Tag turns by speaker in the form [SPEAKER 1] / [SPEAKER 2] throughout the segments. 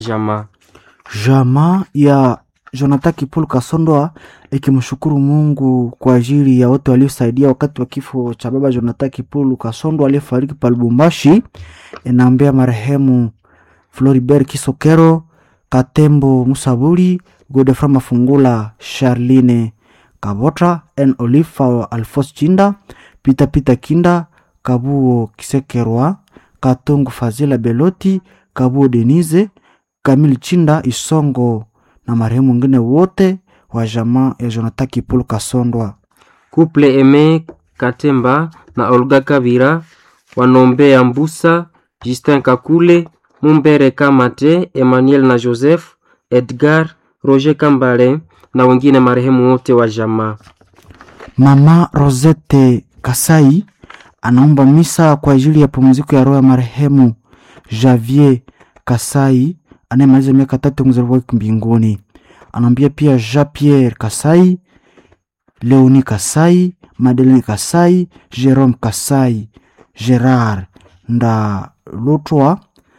[SPEAKER 1] Jamaa
[SPEAKER 2] Jamaa ya Jonathan Kipulu Kasondoa ikimshukuru Mungu kwa ajili ya wote waliosaidia wakati wa kifo cha baba Jonathan Kipulu Kasondoa aliyefariki pa Lubumbashi. Inaambia marehemu Floribert Kisokero, Katembo Musaburi, Godefra Mafungula, Charline Kabota, N Olifa Alfos Chinda, Pita Pita Kinda, Kabuo Kisekerwa, Katongo Fazila Beloti, Kabuo Denise, Kamil Chinda Isongo na marehemu wengine wote wa jamaa ya Jonathan Kipulu Kasondwa.
[SPEAKER 1] Couple Eme Katemba na Olga Kabira wanombea Mbusa, Justin Kakule, Mumbere Kamate, Emmanuel na Joseph, Edgar, Roger Kambale na wengine marehemu wote wa jamaa.
[SPEAKER 2] Mama Rosette Kasai anaomba misa kwa ajili ya pumziko ya roho ya marehemu Javier Kasai anayemaliza miaka tatu mzaliwa wake mbinguni. Anaambia pia Jean Pierre Kasai, Leoni Kasai, Madeleine Kasai, Jerome Kasai, Gerard Ndalutwa,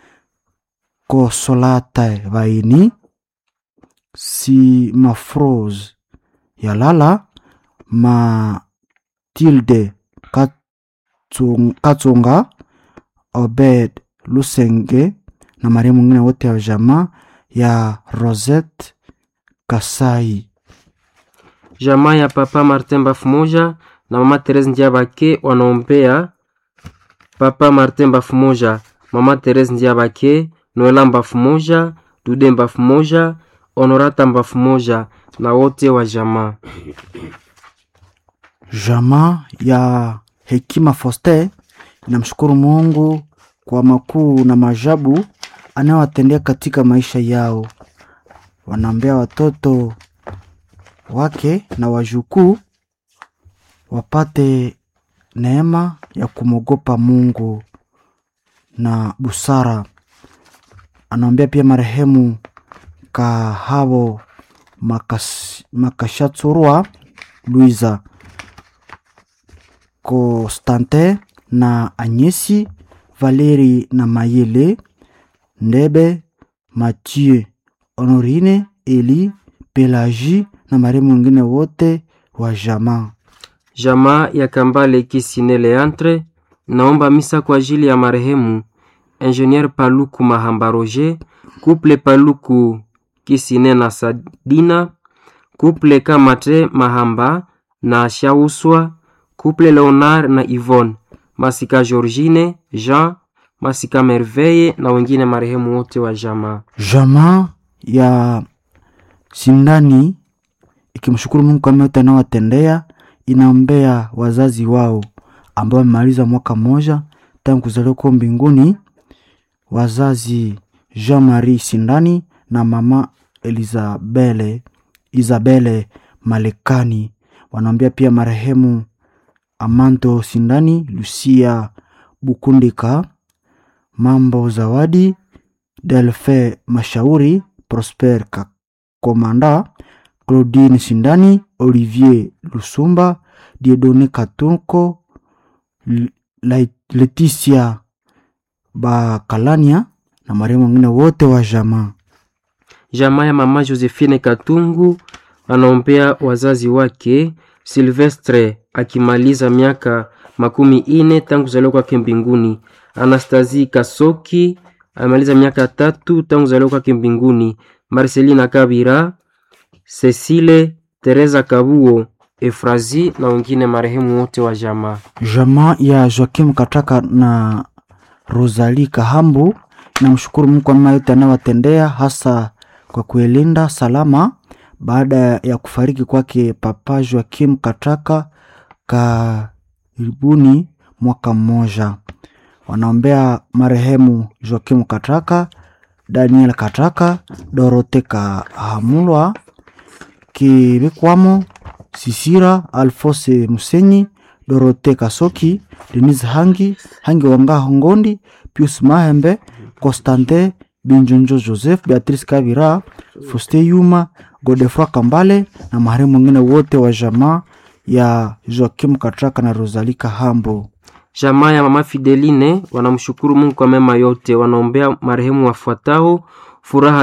[SPEAKER 2] Kosolata Vaini, Simafrose Yalala, Matilde Katsung- Katsonga, Obed Lusenge na marehemu mwingine wote wa jamaa ya Rosette Kasai.
[SPEAKER 1] Jamaa ya papa Martin Bafumoja na mama Therese Ndiabake wanaombea papa Martin Bafumoja, mama Therese Ndiabake, Noela Bafumoja, Dude Bafumoja, Honorata Bafumoja na wote wa jamaa.
[SPEAKER 2] Jamaa ya Hekima Foster inamshukuru Mungu kwa makuu na maajabu anayowatendea katika maisha yao. Wanaombea watoto wake na wajukuu wapate neema ya kumwogopa Mungu na busara. Anaombea pia marehemu Kahabo Makas, Makashatsurwa Luiza Constantin na Anyesi Valeri na Mayele Ndebe Mathieu Honorine Eli Pelagie na marehemu wengine wote wa jamaa.
[SPEAKER 1] Jamaa ya Kambale Kisine Leantre naomba misa kwa ajili ya marehemu Ingenier Paluku Mahamba Roger, Couple Paluku Kisine na Sadina, Couple Kamate Mahamba na Shauswa, Couple Leonard na Yvonne, Masika Georgine, Jean, Masika Merveille na wengine marehemu wote wa jamaa.
[SPEAKER 2] Jamaa ya Sindani ikimshukuru Mungu kwa mema yote anayowatendea, inaombea wazazi wao ambao wamemaliza mwaka mmoja tangu kuzaliwa kwao mbinguni, wazazi Jean Marie Sindani na mama Elizabele Isabele Malekani. Wanaombea pia marehemu Amanto Sindani, Lucia Bukundika, Mambo Zawadi, Delfe Mashauri, Prosper Kakomanda, Claudine Sindani, Olivier Lusumba, Diedone Katunko, L- Lai- Leticia Bakalania na marehemu wengine wote wa jamaa.
[SPEAKER 1] Jamaa ya mama Josephine Katungu anaombea wazazi wake Silvestre akimaliza miaka makumi ine tangu kuzaliwa kwake mbinguni. Anastasie Kasoki amaliza miaka tatu tangu kuzaliwa kwake mbinguni. Marcelina Kabira, Cecile Teresa Kabuo, Efrazi na wengine marehemu wote wa jamaa.
[SPEAKER 2] Jamaa ya Joakim Kataka na Rosalie Kahambu namshukuru Mungu kwa mema yote anayowatendea hasa kwa kuilinda salama baada ya kufariki kwake Papa Joakim Kataka karibuni mwaka mmoja. Wanaombea marehemu Joakim Kataka, Daniel Kataka, Dorote Kahamulwa, Kibikwamo, Sisira, Alfose Musenyi, Dorote Kasoki, Denise Hangi, Hangi Wanga Ngondi, Pius Mahembe, Constantin Binjonjo Joseph, Beatrice Kabira, Foste Yuma, Godefroy Kambale na marehemu wengine wote wa jamaa ya Joakim Katraka na Rosalie Kahambo.
[SPEAKER 1] Jamaa ya mama Fideline wanamshukuru Mungu kwa mema yote, wanaombea marehemu wafuatao: furaha